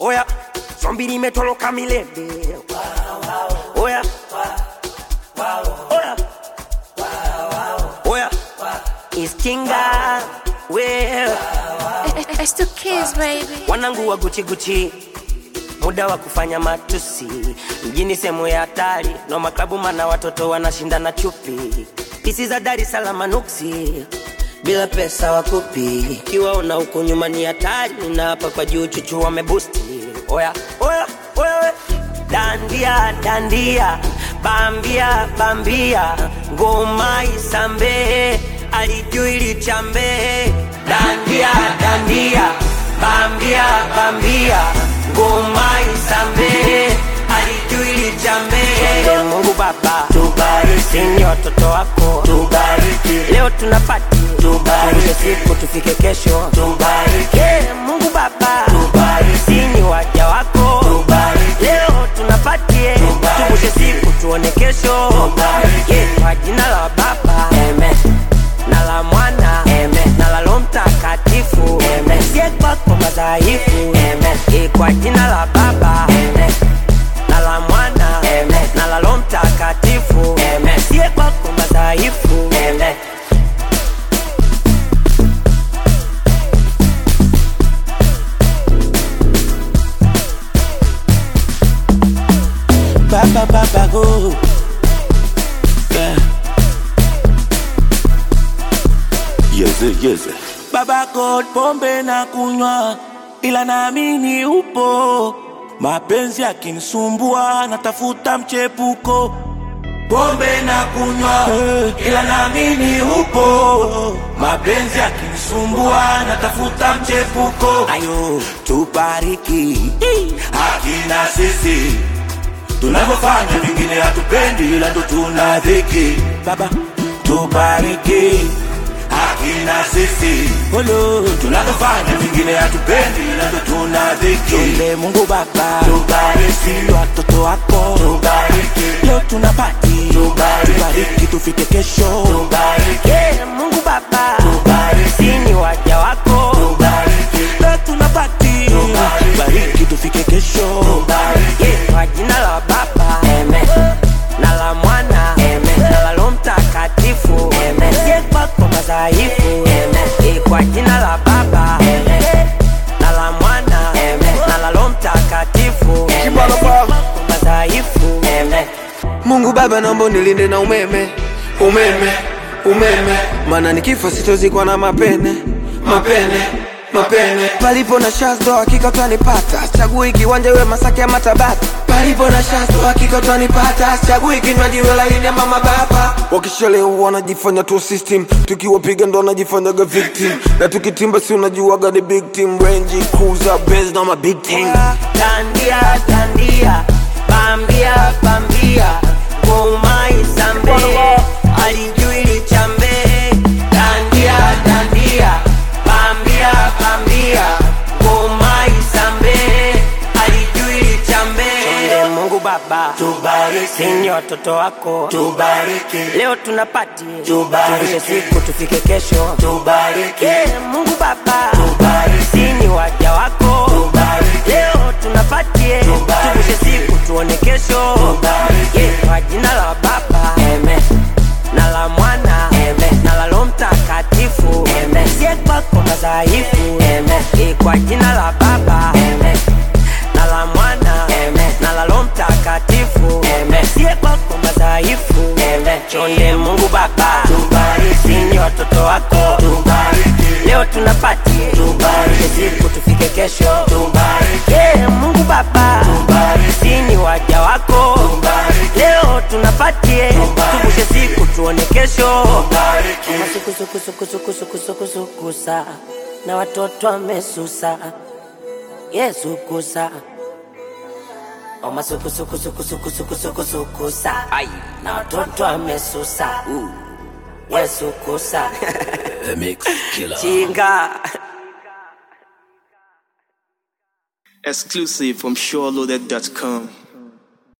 Oya, zombi limetoroka milele. Oya, oya, oya, iskinga well. It's two kids, baby. Wanangu wa Gucci Gucci, muda wa kufanya matusi mjini, sehemu ya hatari no maklabu, mana watoto wanashindana chupi, pisi za Dar es Salaam nuksi bila pesa wakupi, kiwaona huko nyuma ni hatari, na hapa kwa juu chuchu wamebusti. Oya, oya, oya, we. dandia dandia, bambia bambia, ngoma isambe, alijui lichambe, dandia dandia, bambia bambia, ngoma isambe, alijui lichambe. Mungu Baba, tubariki ni watoto wako, tubariki leo tunapati, tubariki siku tufike kesho, tubariki Mungu Baba, tubariki ni waja wako, tubariki leo tunapatie, tuvushe siku tuone kesho, tubariki kwa jina la Baba, amen na la mwana Amen. na la Roho Mtakatifu Amen. sie kwako madhaifu Amen. Eh, kwa jina la Baba Amen. na la mwana Amen. na la Roho Mtakatifu Amen. sie kwako madhaifu Amen. Baba baba go. Yeah. Yeze, yeze. Baba God, pombe na kunywa, ila naamini upo. Mapenzi yakinisumbua, natafuta mchepuko. Pombe na kunywa, ila naamini upo. Mapenzi yakinisumbua, natafuta mchepuko. Ayo, tubariki hakina sisi tunavyofanya vingine hatupendi, ila ndo tuna dhiki. Baba, tubariki hakina sisi Olo, tunavyofanya vingine hatupendi, ila ndo tuna dhiki. Tuombe Mungu Baba, tubariki watoto wako, tubariki leo tunapati, tubariki, tubariki tufike kesho, tubariki Yeah, Mungu Baba Tubariki. si ni waja wako tubariki leo tunapati, Tubariki. tubariki tufike kesho, tubariki Yeah, kwa jina la Baba Amen. na la Mwana Amen. na la Roho Mtakatifu Amen. sie kwako madhaifu Amen. Eh, kwa jina la Baba Amen. na la Mwana Amen. na la Roho Mtakatifu Amen. Sie kwako madhaifu Amen. Mungu Baba, naomba nilinde na umeme, umeme, umeme, maana nikifa sitozikwa na mapene, mapene, mapene. Palipo na shazdo hakika utanipata, chagui kiwanja we Masaki ama Tabata. Palipo na shazdo hakika utanipata, chagui kinywaji we laini ama mababa. Wakishalewa wanajifanya tu system, tukiwapiga ndo wanajifanyaga victim, na tukitimba si unajuaga ni big team, Range Cruiser, Benz na ma big team. Dandia, dandia, bambia, bambia, ngoma isambe, alijui lichambe. Dandia, dandia, bambia, bambia, ngoma isambe, alijui lichambe. Chonde Mungu Baba, tubariki sini watoto wako, tubariki leo tunapati, Tubariki. tuvushe siku tufike kesho. tubariki Yeah, Mungu Baba, Tubariki. sini waja wako, tubariki leo tunapatie Tubariki. tuvushe siku tuone kesho Tubariki. Yeah, kwa jina la Baba Amen. na la Mwana Amen. na la Roho Mtakatifu Amen. sie kwako madhaifu Amen. Yeah, kwa jina la Baba Amen. na la Mwana Amen. na la Roho Mtakatifu Amen. sie kwako madhaifu Amen. chonde Mungu Baba Tubariki. sini watoto wako tubariki leo tunapatie Tubariki. siku tufike kesho tubariki Yeah, Mungu Baba Tubariki. sini waja wako Tubariki. leo tunapatie Tubariki. tuvushe siku tuone kesho tubariki masukusukusukusukusukusukusa na watoto wamesusa yesu kusa omasukusukusukusukusukusukusa na watoto wamesusa yesu kusa The Mix Killer. chinga Exclusive from SureLoaded.com.